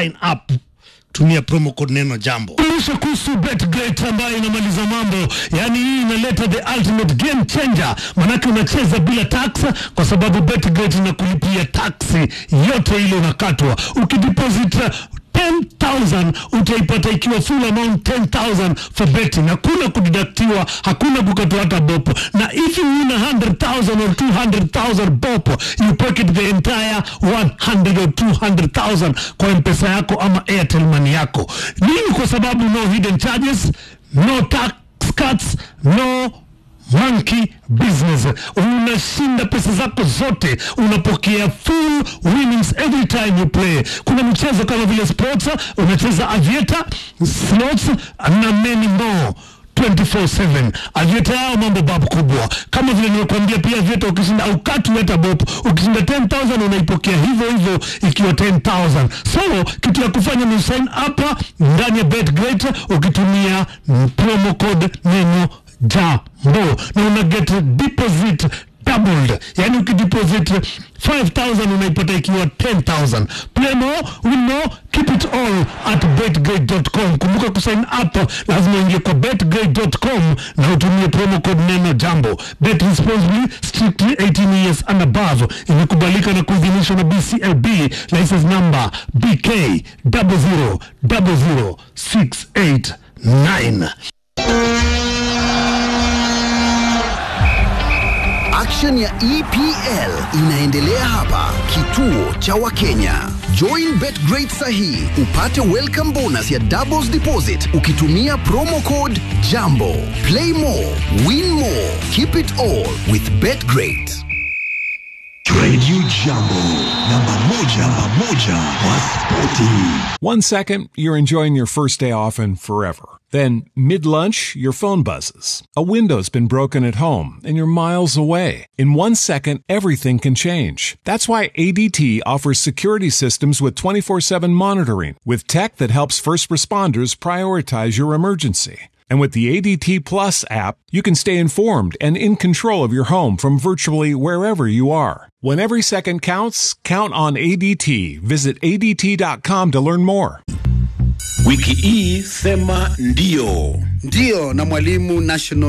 sign up tumia promo code neno jambo kumbusha kuhusu betgret ambayo inamaliza mambo yaani hii inaleta the ultimate game changer manake unacheza bila tax kwa sababu betgret inakulipia taksi yote ile unakatwa ukideposit uh, 10000 utaipata ikiwa full amount 10000 for betting hakuna kudidaktiwa hakuna kukatwa hata bopo na if you win 100000 or 200000 bopo you pocket the entire 100 or 200000 kwa mpesa yako ama airtel money yako nini kwa sababu no hidden charges no tax cuts no monkey business unashinda pesa zako zote unapokea full winnings every time you play kuna michezo kama vile sports unacheza avieta slots na many more 24/7 avieta yao mambo babu kubwa kama vile nimekuambia pia avieta ukishinda au katu hata bob ukishinda 10000 unaipokea hivyo hivyo ikiwa 10000 so kitu ya kufanya ni sign up ndani ya betgret ukitumia promo code neno jambo na una get deposit doubled yani ukideposit 5000 unaipata ikiwa 10000 play more win more keep it all at betgrade.com kumbuka kusign up lazima uingie kwa betgrade.com na utumie promo code neno jambo bet responsibly strictly 18 years and above imekubalika na kuidhinishwa na bclb license number bk 0000689 Action ya EPL inaendelea hapa kituo cha Wakenya. Join BetGreat sahi upate welcome bonus ya doubles deposit ukitumia promo code JAMBO. Play more, win more, keep it all with BetGreat. Radio Jambo, namba moja, namba moja kwa spoti. One second, you're enjoying your first day off and forever. Then, mid lunch, your phone buzzes. A window's been broken at home and you're miles away. In one second, everything can change. That's why ADT offers security systems with 24 7 monitoring, with tech that helps first responders prioritize your emergency. And with the ADT Plus app, you can stay informed and in control of your home from virtually wherever you are. When every second counts, count on ADT. Visit ADT.com to learn more. Wiki hii sema ndio. Ndio na mwalimu National